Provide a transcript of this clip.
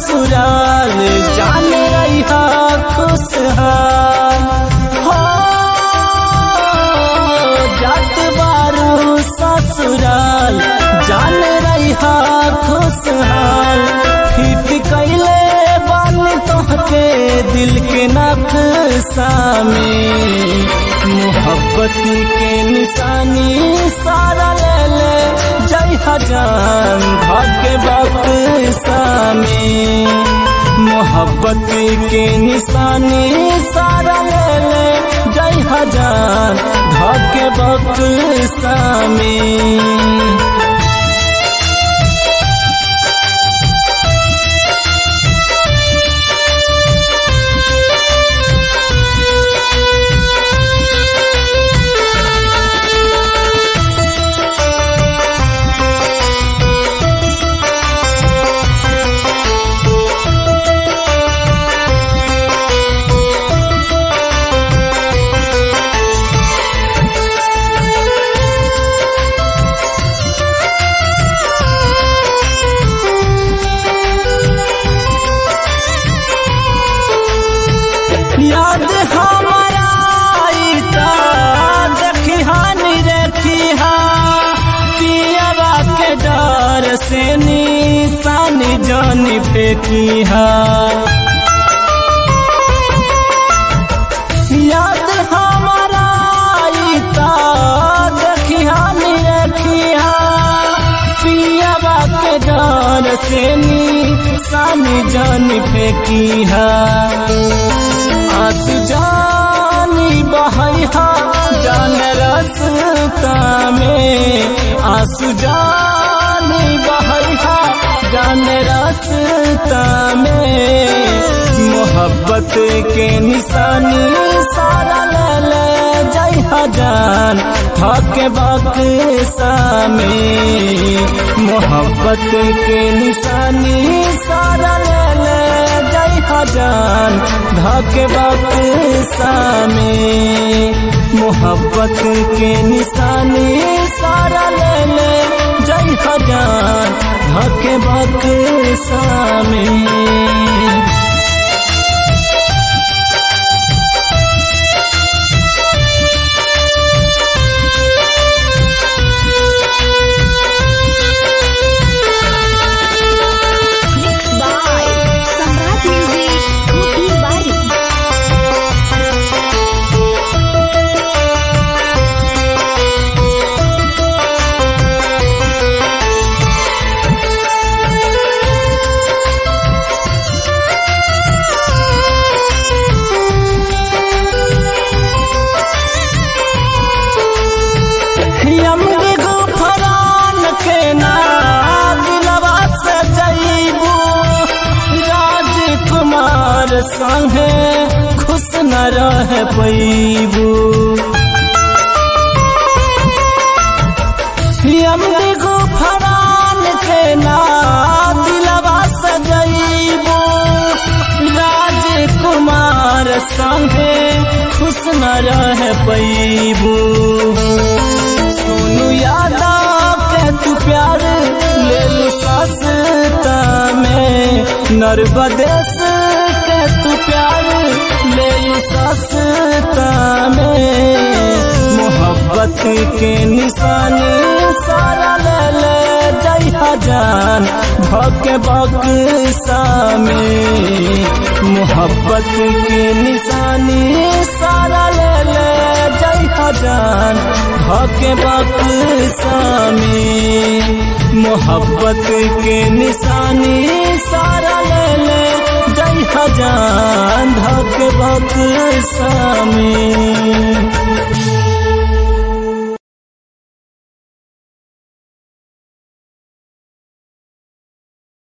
ससुराल जान रही खुशहाल हो जात बारू ससुराल जान रही खुशहाल फिट कैले बन तोहके दिल के नक्शा में मोहब्बत के निशानी सारा ले ले जय हजान भाग्य बक्सा में मोहब्बत के निशानी सारा ले ले जय हजान भाग्य बक्सा में याद हमारा आईता देखी हानि रेखी हा पियावा के डर से निशानी जानी फेंकी हा याद हमारा आईता देखी हानि रेखी हा पियावा के डर से निशानी जानी फेंकी हा आंसू जानी बहैया जान रसता में आंसू जानी बहैया जान रसता में मोहब्बत के निशानी सारा ले ले जय हजान थके बक्सा में मोहब्बत के निशानी सारा ले ले जय हजान धके बक्सा में मोहब्बत के निशानी सारा ले ले जय हजान धके बक्सा में Mixed by Samrat Music, Kopi Bari. Yomari Gufran के ना दिलवा से जईबू राजकुमार संगे खुश न रह पैबू यमरी गुफरान के ना दिलवा से जईबू राजकुमार संगे खुश न रह पैबू सोनू यादव के तू प्यार ले लू सस्ता में नर्बदेश के तू प्यार ले लू सस्ता में मोहब्बत के निशानी सारा ले ले जय हजान भके बक्सा में मोहब्बत के निशानी सारा ले ले जय हजान धके बक्सा में मोहब्बत के निशानी सारा ले ले जय हजान धके बक्सा में